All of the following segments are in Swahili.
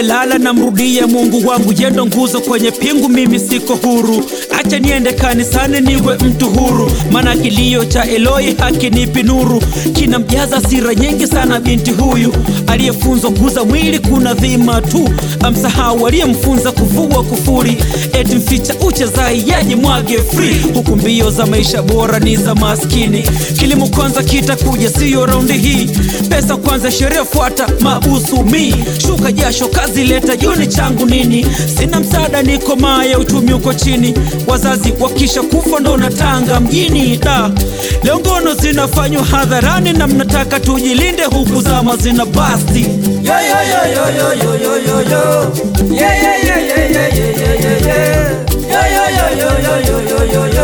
sijalala na mrudie Mungu wangu, yendo nguzo kwenye pingu, mimi siko huru. Acha niende kanisani niwe mtu huru, maana kilio cha Eloi hakinipi nuru. Kinamjaza sira nyingi sana binti huyu, aliyefunzwa kuza mwili kuna dhima tu, amsahau aliyemfunza kuvua kufuri, eti mficha uchezai yaje mwage free, huku mbio za maisha bora ni za maskini. Kilimo kwanza kitakuja, siyo raundi hii. Pesa kwanza, sheria fuata mabusu mi shuka jasho, kazi leta juni changu nini? Sina msaada, niko maya, uchumi uko chini. Wazazi wakisha kufa ndo natanga mjini da. Leo ngono zinafanywa hadharani na mnataka tujilinde, huku zama zina basti Yo yo yo yo yo yo yo yo yo. Yeah yeah yeah yeah yeah yeah yeah yeah yeah. Yo yo yo yo yo yo yo yo yo.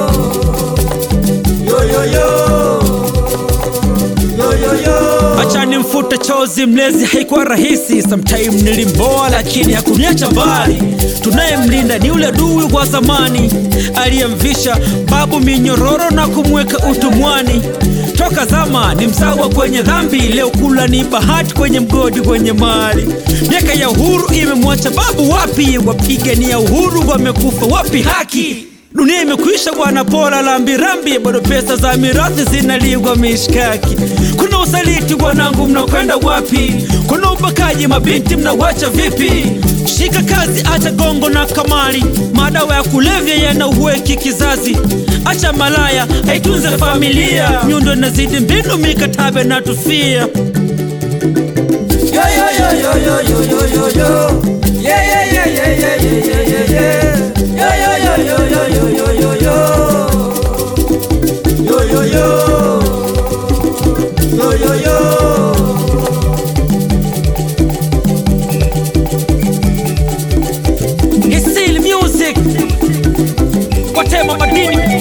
Yo yo yo. Yo yo yo. Acha nimfute chozi mlezi, haikuwa rahisi. Sometime nilimboa, lakini hakuniacha mbali. Tunayemlinda ni ule adui wa zamani aliyemvisha babu minyororo na kumweka utumwani. Toka zama ni msawa kwenye dhambi, leo kula ni bahati kwenye mgodi kwenye mali. Miaka ya uhuru imemwacha babu wapi? Wapigania uhuru wamekufa wapi? Haki Dunia imekwisha bwana, pora la mbirambi, bado pesa za mirathi zinaliwa mishkaki. Kuna usaliti wanangu, mnakwenda wapi? Kuna ubakaji, mabinti mnawacha vipi? Shika kazi, acha gongo na kamari, madawa ya kulevya yanauweki kizazi. Acha malaya, haitunze familia, nyundo inazidi mbinu, mikataba na tufia. Yo yo yo yo yo yo yo yo yo. Yeah yeah yeah yeah yeah yeah yeah yeah yeah. Yo yo yo yo yo yo yo yo yo. Yo yo yo. Yo yo yo. Isil music, watema madini